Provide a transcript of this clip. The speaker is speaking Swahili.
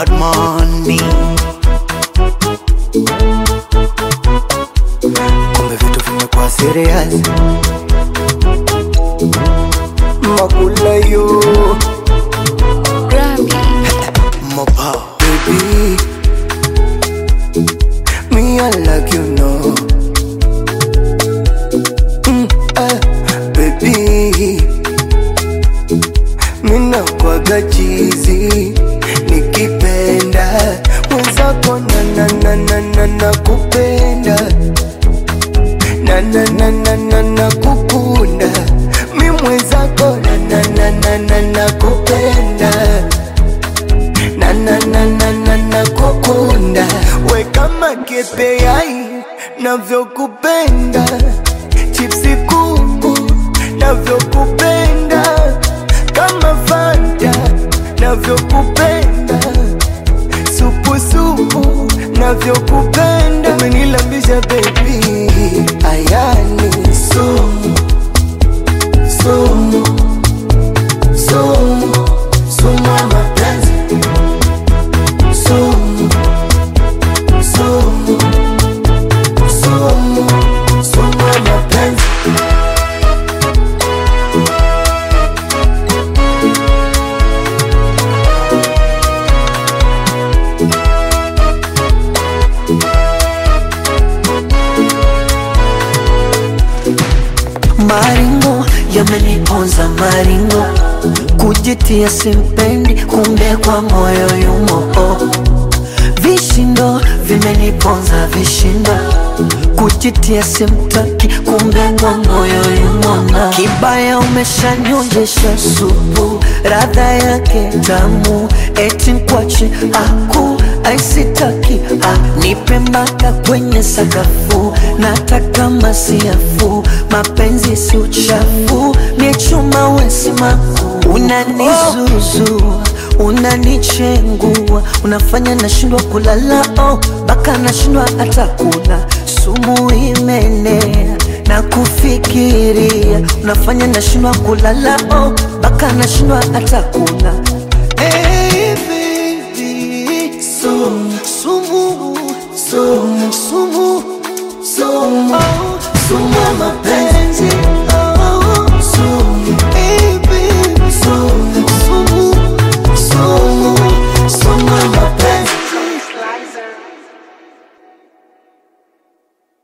bad money. Kumbe vitu vimekuwa serious. Makula yo Mopa baby Me I like you know mm, eh, Baby Mina kwaga chizi Nikipenda Mwenzako na na na na na na kupenda Na na na na na na kukunda Mi mwenzako na na na na na na kupenda na na na na na na kukunda we kama kepeai navyokupenda chipsi kuku navyokupenda kama fanta navyokupenda supusupu navyokupenda umenilambisha bebi ayani sumu sumu sumu sumu ya mapenzi sumu sumu sumu sumu ya mapenzi Maringo yameniponza maringo, kujitia simpendi, kumbe kwa moyo yumo. Oh. Vishindo vimeniponza vishindo, kujitia simtaki, kumbe kwa moyo yumo. Na kibaya umeshanyonjesha supu, radha yake tamu, eti nkwache aku aisitaki ah, nipe mpaka kwenye sakafu, nataka masiafu, mapenzi si uchafu, ni chuma wesimaku, unanizuzu unanichengua, unafanya nashindwa kulala, oh, baka nashindwa hata kula, sumu imenea na kufikiria, unafanya nashindwa kulala, oh, baka nashindwa hata kula Hey, baby, sumu, sumu, sumu, sumu, sumu, oh, sumu ya mapenzi.